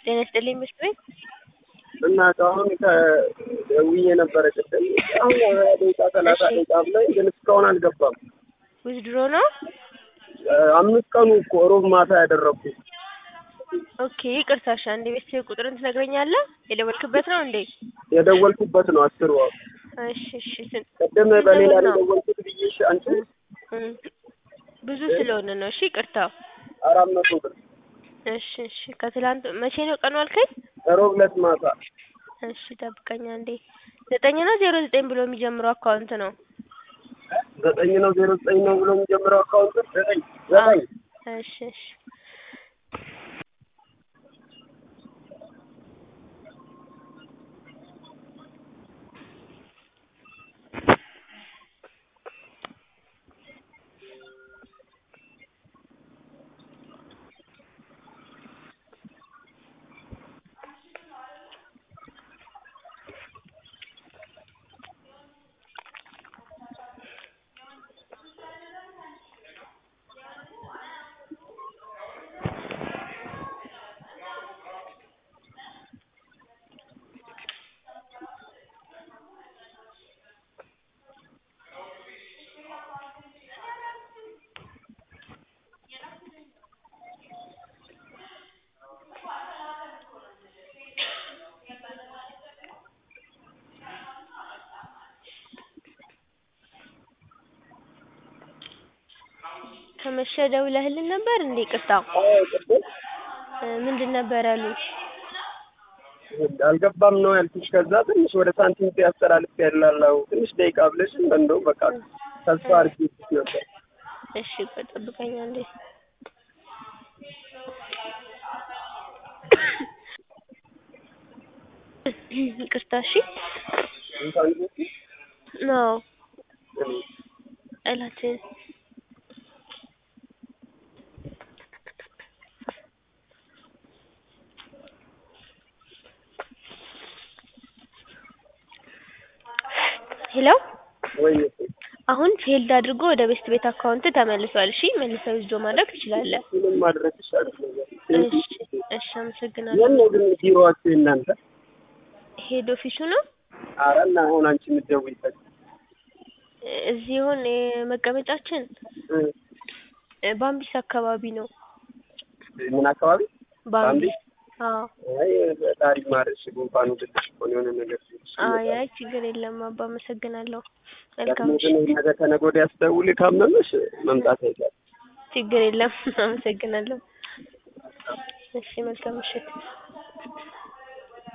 ጤና ይስጥልኝ ምሽት ቤት እና አሁን ከደውዬ ነበረ ቅድም አሁን ሀያ ደቂቃ ሰላሳ እሺ። ደቂቃ ብላኝ ግን እስካሁን አልገባም። ዊዝድሮ ነው። አምስት ቀኑ እኮ ሮብ ማታ ያደረግኩት ኦኬ ይቅርታ፣ እሺ አንዴ ቤተሰብ ቁጥርን ትነግረኛለህ? የደወልክበት ነው እንዴ? የደወልኩበት ነው አስር ወር እሺ እሺ። ስንት ቅድም ስንት በሌላ ብር ነው ነው? የደወልኩት ብዬሽ አንቺ እም፣ ብዙ ስለሆነ ነው። እሺ ይቅርታ። አራት መቶ ብር እሺ እሺ። ከትላንት መቼ ነው ቀኑ አልከኝ? ሮብ ዕለት ማታ እሺ ጠብቀኝ አንዴ። ዘጠኝ ነው ዜሮ ዘጠኝ ብሎ የሚጀምረው አካውንት ነው። ዘጠኝ ነው ዜሮ ዘጠኝ ነው ብሎ የሚጀምረው አካውንት ዘጠኝ ዘጠኝ እሺ እሺ። ከመሸ ደውለህልን ነበር እንዴ? ይቅርታ አዎ ቅድም እ፣ ምንድን ነበር ያሉት? አልገባም ነው ያልኩሽ። ከዛ ትንሽ ወደ ሳንቲም ያስተላልፍ ያላለው ትንሽ ደቂቃ ብለሽ እንደው በቃ ተስፋ አድርጌሽ ነበር። እሺ ቆይ ጠብቀኝ አንዴ። ይቅርታ እሺ። እንኳን ነው ጠላትን ሄሎ ወይ አሁን ፌልድ አድርጎ ወደ ቤስት ቤት አካውንት ተመልሷል። እሺ መልሰው ዊዝድሮ ማድረግ ትችላለህ። ምንም ማድረግ ይሻላል ነገር እሺ እሺ፣ አመሰግናለሁ። የት ነው ግን ቢሮዋችሁ እናንተ? ሄድ ኦፊሱ ነው ኧረ እና አሁን አንቺ የምትደውይበት እዚህ ይሁን መቀመጫችን እ፣ እ፣ ባምቢስ አካባቢ ነው። ምን አካባቢ? ባምቢስ አዎ። አይ ፈጣሪ ማርሽ ጉንፋኑ ትንሽ እኮ ነው የሆነ ነገር ሲልሽ አይ አይ ችግር የለም አባ አመሰግናለሁ። መልካም ደግሞ ግን ምሽት። ነገ ከነገ ወዲያ ስደውል ካመመሽ መምጣት አይቀርም። ችግር የለም አመሰግናለሁ። እሺ መልካም ምሽት።